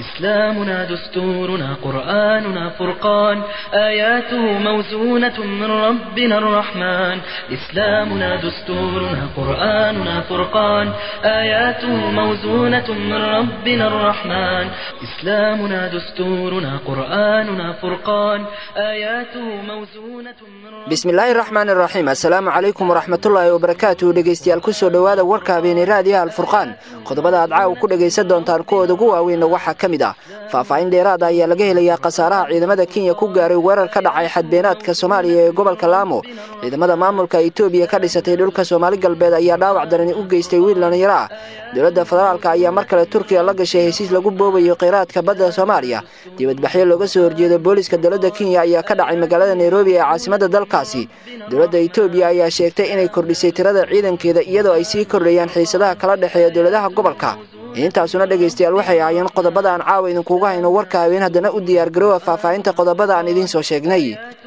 إسلامنا دستورنا قرآننا فرقان آياته موزونة من ربنا الرحمن إسلامنا دستورنا قرآننا فرقان آياته موزونة من ربنا الرحمن إسلامنا دستورنا قرآننا فرقان آياته موزونة من ربنا bismillaahi raxmaan iraxiim assalaamu calaykum waraxmatullaahi wabarakaatuh dhegeystayaal kusoo dhowaada warka habeeni raadiyaha alfurqaan qodobada aad caawa ku dhegaysan doontaan kuwooda ugu waaweynna waxaa ka mid ah faahfaahin dheeraada ayaa laga helayaa khasaaraha ciidamada kenya ku gaaray weerar ka dhacay xadbeenaadka soomaaliya ee gobolka laamo ciidamada maamulka itoobiya ka dhisatay dhulka soomaali galbeed ayaa dhaawac darani u geystay wiil dhallinyaro ah dowladda federaalka ayaa mar kale turkiya la gashay hesiis lagu boobayo kheyraadka badda soomaaliya dibadbaxyo looga soo horjeeda booliska dowladda kenya ayaa ka dhacay magaalada nairobi ee caasimada dalkaasi dowladda itoobiya ayaa sheegtay inay kordhisay tirada ciidankeeda iyadoo ay sii kordhayaan xiisadaha kala dhexeeya dowladaha gobolka intaasuna dhegaystayaal waxay ahaayeen qodobada aan caawa idinkugu hayno warka haween haddana u diyaargaroowa faahfaahinta qodobada aan idiin soo sheegnay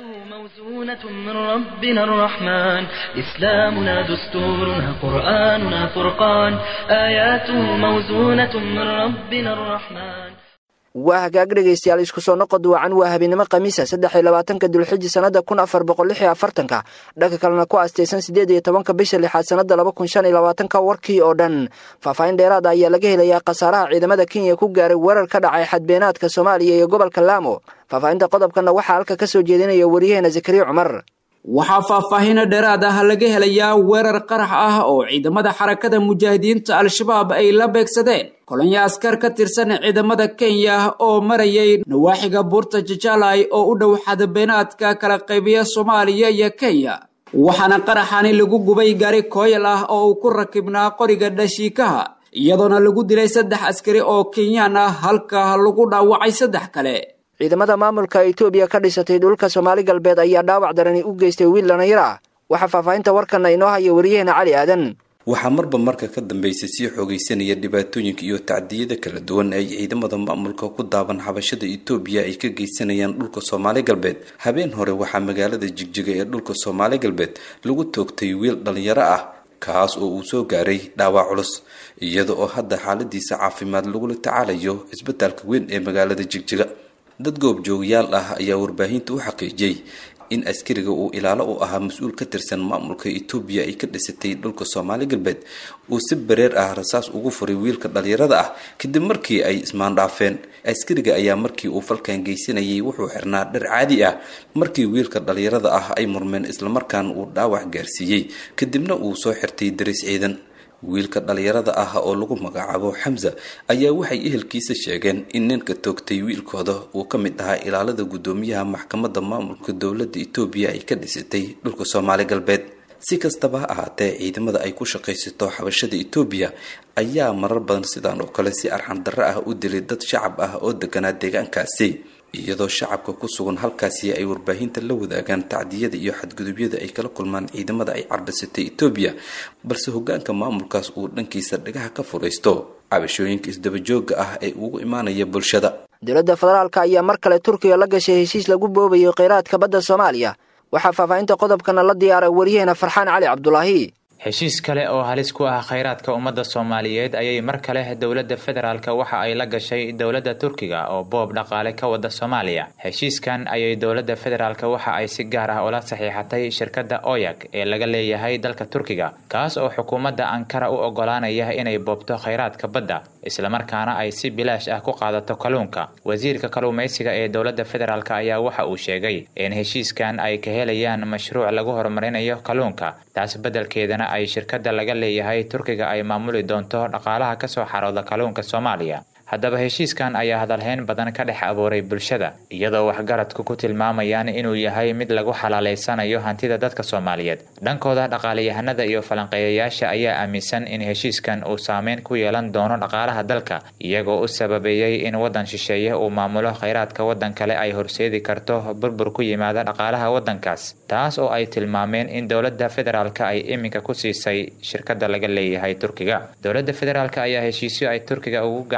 موزونة من ربنا الرحمن إسلامنا دستورنا قرآننا فرقان آياته موزونة من ربنا الرحمن waa hagaag dhegaystayaal isku soo noqod wacan waa habeenimo khamiisa saddex iyo labaatanka dulxiji sannada kun afar boqol lix iyo afartanka dhanka kalena ku aastaysan siddeed iyo tobanka bisha lixaad sannada laba kun shan iyo labaatanka warkii oo dhan faahfaahin dheeraada ayaa laga helayaa khasaaraha ciidamada kenya ku gaaray weerar ka dhacay xadbeenaadka soomaaliya iyo gobolka laamo faahfaahinta qodobkanna waxaa halka ka soo jeedinaya wariyaheena zakariya cumar waxaa faahfaahino dheeraad ah laga helayaa weerar qarax ah oo ciidamada xarakada mujaahidiinta al-shabaab ay la beegsadeen kolonyo askar ka tirsan ciidamada kenya oo marayay nawaaxiga buurta jajaalay oo u dhow xadabeenaadka kala qaybiya soomaaliya iyo kenya waxaana qaraxani lagu gubay gaari kooyal ah oo uu ku rakibnaa qoriga dhashiikaha iyadoona lagu dilay saddex askari oo kenyaan ah halka lagu dhaawacay saddex kale ciidamada maamulka itoobiya ka dhisatay dhulka soomaali galbeed ayaa dhaawac darani u geystay wiil dhallinyaro ah waxaa faahfaahinta warkana inoo haya wariyaheena cali aadan waxaa marba marka ka dambeysay sii xoogaysanaya dhibaatooyinka iyo tacdiyada kala duwan ay ciidamada maamulka ku daaban xabashada itoobiya ay ka geysanayaan dhulka soomaali galbeed habeen hore waxaa magaalada jigjiga ee dhulka soomaali galbeed lagu toogtay wiil dhallinyaro ah kaas oo uu soo gaaray dhaawac culus iyada oo hadda xaaladiisa caafimaad lagula tacaalayo isbitaalka weyn ee magaalada jigjiga dad goobjoogayaal ah ayaa warbaahinta u xaqiijiyey in askariga uu ilaalo u ahaa mas-uul ka tirsan maamulka itoobiya ay ka dhisatay dhulka soomaali galbeed uu si bareer ah rasaas ugu furay wiilka dhalinyarada ah kadib markii ay ismaandhaafeen askariga ayaa markii uu falkan geysanayay wuxuu xirnaa dhar caadi ah markii wiilka dhalinyarada ah ay murmeen islamarkaana uu dhaawac gaarsiiyey kadibna uu soo xirtay daris ciidan wiilka dhalinyarada ah oo lagu magacaabo xamsa ayaa waxay ehelkiisa sheegeen in ninka toogtay wiilkooda uu ka mid ahaa ilaalada guddoomiyaha maxkamadda maamulka dowladda itoobiya ay ka dhisatay dhulka soomaali galbeed si kastaba ha ahaatee ciidamada ay ku shaqaysato xabashada itoobiya ayaa marar badan sidaan oo kale si arxan darro ah u dilay dad shacab ah oo deganaa deegaankaasi iyadoo shacabka ku sugan halkaasi ay warbaahinta la wadaagaan tacdiyada iyo xadgudubyada ay kala kulmaan ciidamada ay carbisatay itoobiya balse hogaanka maamulkaas uu dhankiisa dhagaha ka furaysto cabashooyinka isdabajooga ah ee ugu imaanaya bulshada dowladda federaalka ayaa mar kale turkiya la gashay heshiis lagu boobayo kheyraadka badda soomaaliya waxaa faahfaahinta qodobkana la diyaaray wariyaheena farxaan cali cabdulaahi heshiis kale oo halis ku ah kheyraadka ummadda soomaaliyeed ayay mar kale dowladda federaalk waxa ay la gashay dowladda turkiga oo boob dhaqaale ka wada soomaaliya heshiiskan ayay dowladda federaalk waxa ay si gaar ah ula saxiixatay shirkadda oyag ee laga leeyahay dalka turkiga kaas oo xukuumadda ankara u ogolaanaya inay boobto kheyraadka badda islamarkaana ay si bilaash ah ku qaadato kalluunka wasiirka kalluumaysiga ee dowladda federaalk ayaa waxa uu sheegay in heshiiskan ay ka helayaan mashruuc lagu horumarinayo kalluunka taas beddelkeedana ay shirkadda laga leeyahay turkiga ay maamuli doonto dhaqaalaha kasoo xarooda kalluunka soomaaliya haddaba heshiiskan ayaa hadalhayn badan ka dhex abuuray bulshada iyadoo waxgaradku ku tilmaamayaan inuu yahay mid lagu xalaalaysanayo hantida dadka soomaaliyeed dhankooda dhaqaalayahanada iyo falanqeeyayaasha ayaa aaminsan in heshiiskan uu saameyn ku yeelan doono dhaqaalaha dalka iyagoo u sababeeyey in waddan shisheeye uu maamulo kheyraadka waddan kale ay horseedi karto burbur ku yimaada dhaqaalaha waddankaas taas oo ay tilmaameen in dowladda federaalk ay iminka ku siisay shirkadda laga leeyahay turkiga dowladda federaalk ayaa heshiisyo ay turkiga ugu gacangelin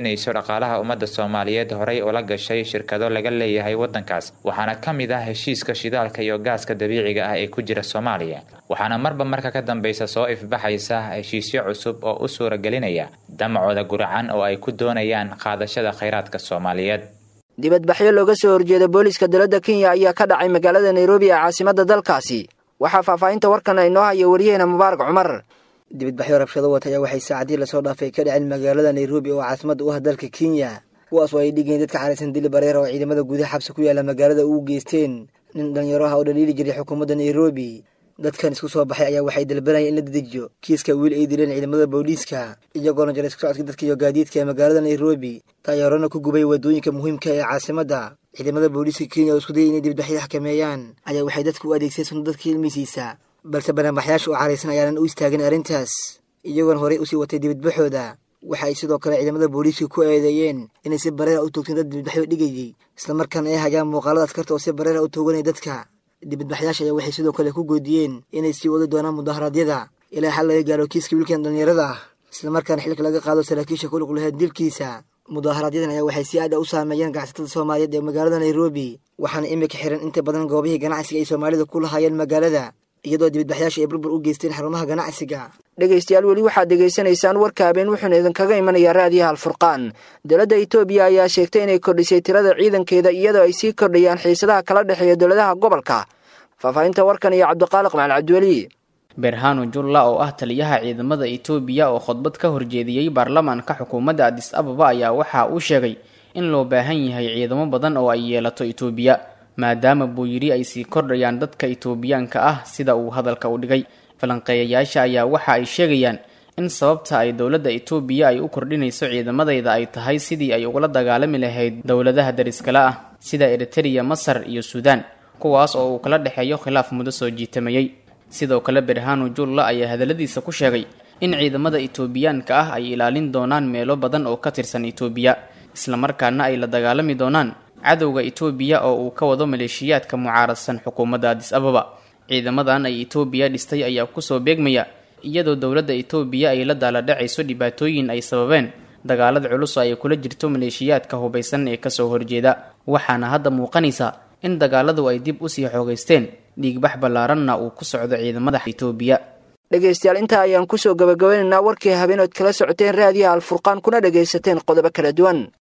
doonayso dhaqaalaha ummadda soomaaliyeed horey ula gashay shirkado laga leeyahay waddankaas waxaana ka mid ah heshiiska shidaalka iyo gaaska dabiiciga ah ee ku jira soomaaliya waxaana marba marka ka dambeysa soo ifbaxaysa heshiisyo cusub oo u suuragelinaya damacooda guracan oo ay ku doonayaan qaadashada khayraadka soomaaliyeed dibadbaxyo looga soo horjeeda booliiska dowladda kenya ayaa ka dhacay magaalada nairobi ee caasimadda dalkaasi waxaa faahfaahinta warkan inoo haya wariyaheena mubaarak cumar dibadbaxyo rabshado wata ayaa waxay saacadii lasoo dhaafay ka dhaceen magaalada nairobi oo caasimada u ah dalka kenya kuwaas oo ay dhigeen dadka caraysan dili bareera oo ciidamada gudaha xabsi ku yaala magaalada ugu geysteen nin dhalinyaro ah oo dhaliili jiray xukuumadda nairobi dadkan isku soo baxay ayaa waxay dalbanayeen in la dedejiyo kiiska wiil ay dileen ciidamada booliiska iyagoona jaray isku socodka dadka iyo gaadiidka ee magaalada nairobi taayaarona ku gubay waddooyinka muhiimka ee caasimadda ciidamada booliiska kenya oo isku dayay inay dibadbaxyo xakameeyaan ayaa waxay dadka u adeegseen sunno dadka ilmisiisa balse banaanbaxyaasha oo caraysan ayaanan u istaagin arrintaas iyagoona horey usii watay dibadbaxooda waxa ay sidoo kale ciidamada booliiska ku eedeeyeen inay si bareera u toogteen dad dibadbaxyo dhigayay islamarkaana ay hayaan muuqaalada askarta oo si bareera u tooganaya dadka dibadbaxyaasha ayaa waxay sidoo kale ku goodiyeen inay sii wadi doonaan mudaharaadyada ilaa xal laga gaaro kiiska wiilkan dhallinyarada ah islamarkaana xilka laga qaado saraakiisha ku lug laheed dilkiisa mudaaharaadyadan ayaa waxay si aad a u saameeyeen ganacsatada soomaaliyeed ee magaalada nairobi waxaana imika xiran inta badan goobihii ganacsiga ay soomaalida ku lahaayeen magaalada iyadoo dibadbaxyaasha ay burbur u geysteen xarumaha ganacsiga dhegaystayaal weli waxaad degaysanaysaan warka habeen wuxuuna idinkaga imanayaa raadiyaha alfurqaan dowladda itoobiya ayaa sheegtay inay kordhisay tirada ciidankeeda iyadoo ay sii kordhayaan xiisadaha kala dhexeeya dowladaha gobolka faahfaahinta warkan iyo cabdiqaaliq macal cabdiweli berhano julla oo ah taliyaha ciidamada itoobiya oo khudbad ka horjeediyey baarlamaanka xukuumadda adis ababa ayaa waxa uu sheegay in loo baahan yahay ciidamo badan oo ay yeelato itoobiya maadaama buu yidhi ay sii kordhayaan dadka itoobiyaanka ah sida uu hadalka u dhigay falanqeeyayaasha ayaa waxa ay sheegayaan in sababta ay dowladda itoobiya ay u kordhinayso ciidamadeyda ay tahay sidii ay ugala dagaalami lahayd dowladaha dariskale ah sida eritereya masar iyo suudaan kuwaas oo uu kala dhexeeyo khilaaf muddo soo jiitamayey sidoo kale berhano julla ayaa hadalladiisa ku sheegay in ciidamada itoobiyaanka ah ay ilaalin doonaan meelo badan oo ka tirsan itoobiya islamarkaana ay la dagaalami doonaan cadowga itoobiya oo uu ka wado maleeshiyaadka mucaaradsan xukuumadda adis ababa ciidamadan ay itoobiya dhistay ayaa kusoo beegmaya iyadoo dowladda itoobiya ay la daaladhacayso dhibaatooyin ay sababeen dagaalada culus oo ay kula jirto maleeshiyaadka hubaysan ee kasoo horjeeda waxaana hadda muuqanaysa in dagaaladu ay dib usii xoogaysteen dhiigbax ballaaranna uu ku socdo ciidamada itoobiya dhegaystayaal intaa ayaan kusoo gabagabeynaynaa warkii habeenood kala socoteen raadiyaha alfurqaan kuna dhagaysateen qodobo kala duwan